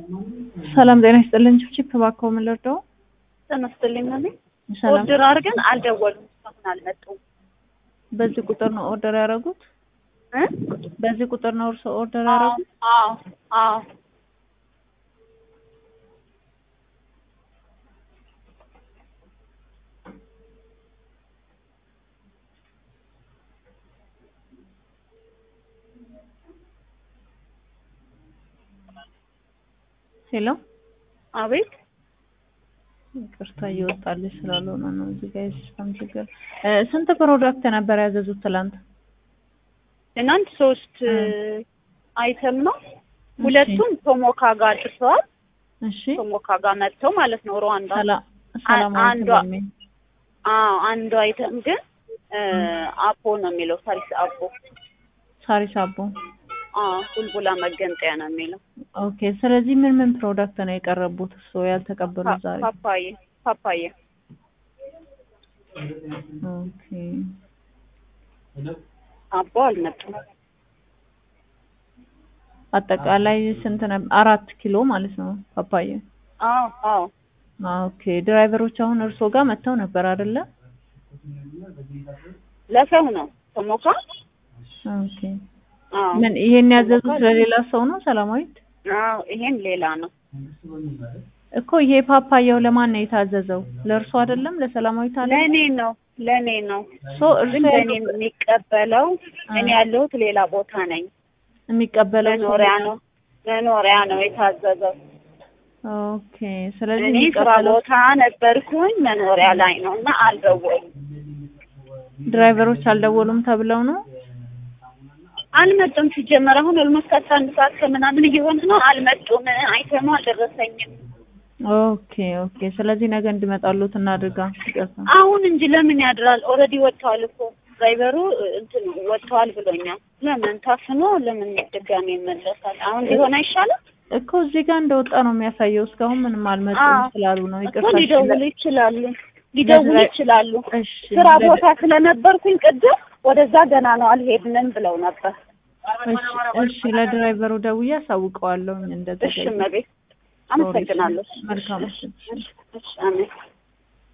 ሰላም ጤና ይስጥልን። ችፕ እባክዎ ምን ልርዳው? ጤና ይስጥልኝ ማለት ሰላም። ኦርደር አድርገን አልደወሉም፣ እስካሁን አልመጡም በዚህ ቁጥር ነው ኦርደር ያደረጉት? እ በዚህ ቁጥር ነው እርስዎ ኦርደር አዎ ያደረጉት? አዎ አዎ ሄሎ፣ አቤት ይቅርታ እየወጣልሽ ስላልሆነ ነው እዚህ ጋር የሲስተም ችግር። እ ስንት ፕሮዳክት ነበር ያዘዙት ትላንት? ትናንት ሶስት አይተም ነው። ሁለቱም ቶሞካ ጋር አድርሰዋል። እሺ ቶሞካ ጋር መጥተው ማለት ነው ሩዋንዳ። ሰላም ሰላም አንዷ አለይኩም። አዎ አንዱ አይተም ግን እ አፖ ነው የሚለው ሳሪስ አፖ። ሳሪስ አቦ። አዎ ቡልቡላ መገንጠያ ነው የሚለው። ኦኬ። ስለዚህ ምን ምን ፕሮዳክት ነው የቀረቡት እርስዎ ያልተቀበሉት ዛሬ? ፓፓዬ ፓፓዬ ኦኬ። አቦ አልመጡም። አጠቃላይ ስንት ነበር? አራት ኪሎ ማለት ነው ፓፓዬ። አዎ አዎ ኦኬ። ድራይቨሮች አሁን እርስዎ ጋር መጥተው ነበር አይደለ? ለሰው ነው ቶሞካ። ኦኬ። አዎ ምን ይሄን ያዘዙት ለሌላ ሰው ነው ሰላማዊት? አዎ ይሄን ሌላ ነው። እኮ ይሄ ፓፓያው ለማን ነው የታዘዘው? ለእርሱ አይደለም? ለሰላማዊት አለ? ለእኔ ነው ለእኔ ነው። ሶ ግን እርሱ ለእኔ የሚቀበለው እኔ ያለሁት ሌላ ቦታ ነኝ። የሚቀበለው ሰው- መኖሪያ ነው መኖሪያ ነው የታዘዘው። ኦኬ። ስለዚህ እኔ ስራ የሚቀበለው ቦታ ነበርኩኝ መኖሪያ ላይ ነው እና አልደወሉም ድራይቨሮች አልደወሉም ተብለው ነው? አልመጡም። ሲጀመር አሁን ኦልሞስት አስራ አንድ ሰዓት ከምናምን እየሆነ ነው። አልመጡም። አይተሙ አልደረሰኝም። ኦኬ ኦኬ። ስለዚህ ነገ እንዲመጣሉት እናድርጋ። ይቅርታ። አሁን እንጂ ለምን ያድራል? ኦልሬዲ ወጥተዋል እኮ ድራይቨሩ እንትን ወጥተዋል ብሎኛል። ለምን ታፍኖ ለምን ድጋሜ ይመለሳል? አሁን ሊሆን አይሻልም? እኮ እዚህ ጋር እንደወጣ ነው የሚያሳየው። እስካሁን ምንም አልመጡም አዎ። ስላሉ ነው። እኮ ይቅርታ። ሊደውሉ ይችላሉ ሊደውሉ ለድራይ- ይችላሉ። እሺ። ስራ ለ- ቦታ ስለነበርኩኝ ቅድም ወደዛ ገና ነው አልሄድንም ብለው ነበር። እሺ፣ እሺ። ለድራይቨሩ ደውዬ አሳውቀዋለሁ እሺ እንደተገኘ። እመቤት አመሰግናለሁ። መልካም እሺ፣ እሺ። እሺ፣ አሜን።